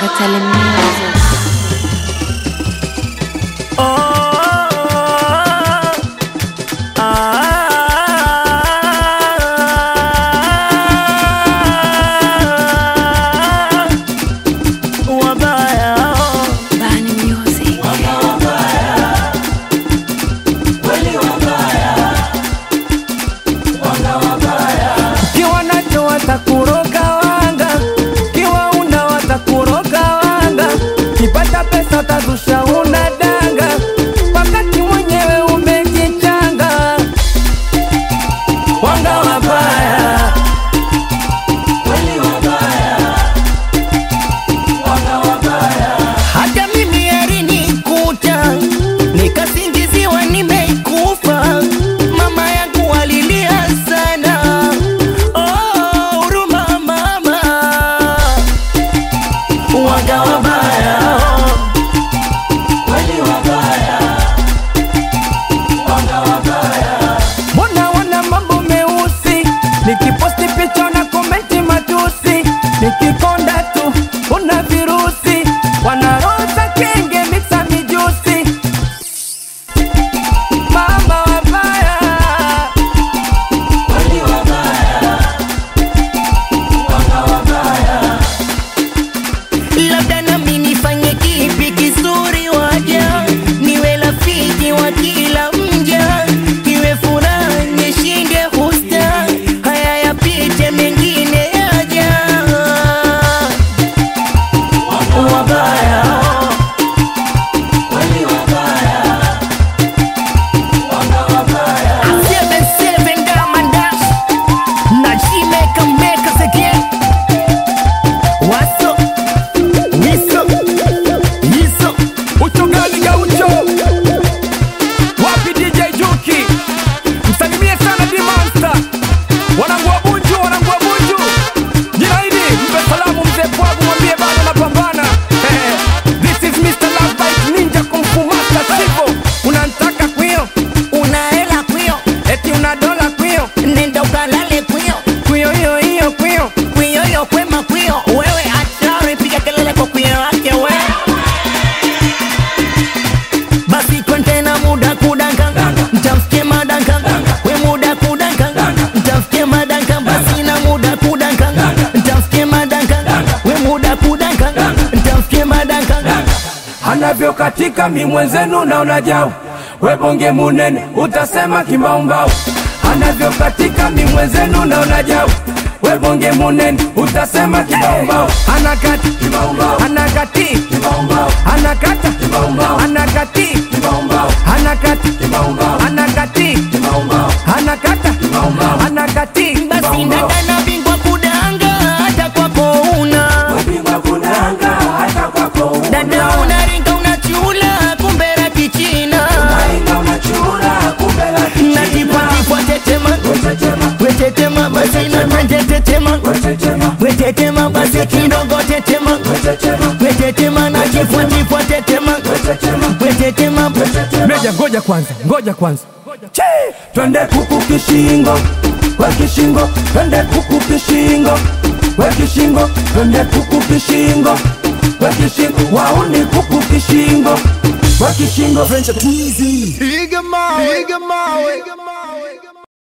Tongatele Music. Bani Music. Kiwa nacho watakuroga wanga, kiwa una watakuroga wanga, kipata pesa utazusha una danga, wakati mwenyewe umejichanga. Wanga wabaya, hata mimi alinikuta nikasingiziwa nimeikufa, mama yangu alilia sana. Oh, huruma mama, waga wabaya, mbona wana mambo meusi, nikiposti picha na komenti matusi, nikikonda tu una virusi, wanaroza kenge mixa mijusi, mama wabaya labda nami nifanye kipi kizuri waja niwe rafiki wa kila mja iwe furaha nishinde husta haya yapite mengine yaja wabaya Seven, seven, Diamond Dash. Na she make 'em make us again. What's up? What's up? What's up? Uchungali gaucho wapi DJ Juki, msalimie sana Dimonsta, wanangu wa Bunju, wanangu wa Bunju, jina hili mpe salamu mzee Pwagu, mwambie bado napambana. Eh, this is Mr. Love Bite Ninja Kung Fu Master Sivo, unantaka kwio, Una hela kwio, eti una dola kwio, nenda ukalale kwio. kwio hiyo hiyo kwio, Kwioyo kwema kwio, wewe achari, piga kelele kwa kwio wake we. Basi kontena muda kudanka, mtamfikie madanka, we muda kudanka, mtamfikie madanka, basi na muda kudanka, mtamfikie madanka, we muda kudanka, mtamfikie madanka. anavyokatika mi mwenzenu naona jau, we bonge munene utasema kimbaumbau, anavyokatika mi mwenzenu naona jau we bonge munene utasema kimbaumbau, anakati anakati anakata anakati anakati anakati anakata anakati Basi dada na bingwa kudanga, hata kwako una dada unaringa unachula, kumbe la kichina natipatipwa tetema wetetema basi natanje tetema wetetema basi kidogo tetema wetetema natifwatipwa tetema wetetema Meja, ngoja kwanza, ngoja kwanza. Che! Twende kuku kishingo, we kishingo, twende kuku kishingo, we kishingo, twende kuku kishingo, we kishingo, wauni kuku kishingo, we kishingo. Piga mawe, piga mawe.